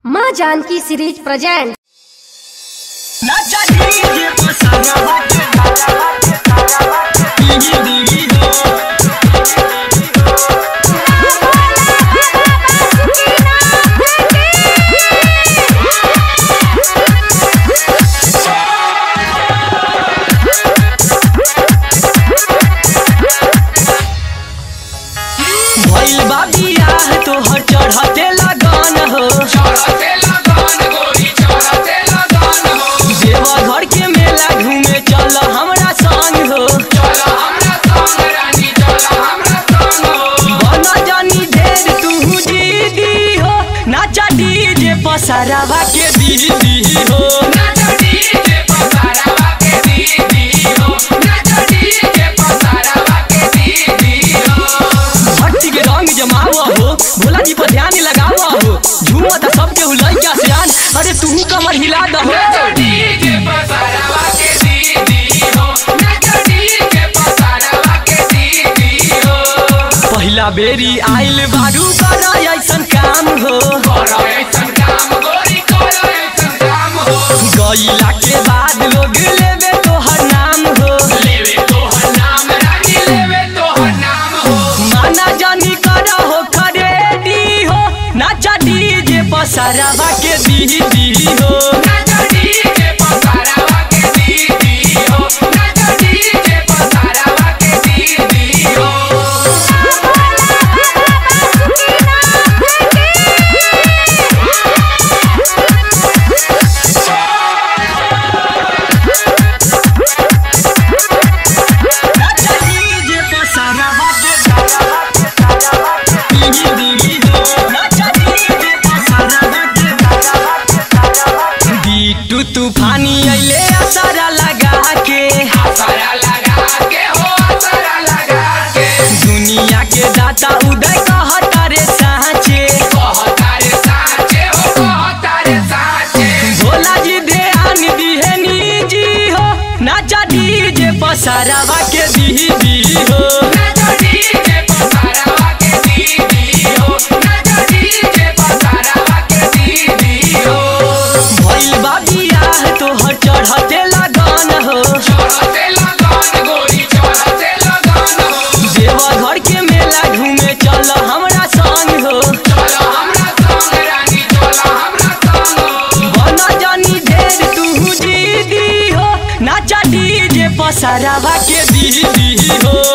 माँ Janaki series present भइल बा बियाह तोहर चढ़ते लगन हो देवा घर के मेला घूमे चल हमरा संग हो बना जानी ढेर तू दीदी हो नाचा डीजे पसारावा के दीदी हो भट्टी के रंग जमावा हो भोला जी पर ध्यान लगावा हो झूमा त सबके हुलई क्या सियान अरे तू कमर हिला दहो पहिला बेरी आइल बारू कर ऐसन काम हो गईला के बाद लोग लेवे तोहर नाम हो माना जानी कर हो खरेडी हो नाचा डीजे पसारावा के दीदी हो नाचा डीजे पसारावा के दीदी हो नाचा डीजे पसारावा के बीटू तूफानी अइले असरा लगा के दुनिया के दाता उदय कहता रे साँचे भोला जी ध्यान दिहे निजी हो नाचा डीजे पसारावा के दीदी हो भइल बा बियाह तोहर चढ़ते लगन हो देवा घर के मेला घूमे चल हमरा संग हो बना जानी ढेर तू दीदी हो नाचा डीजे पसारावा के दीदी हो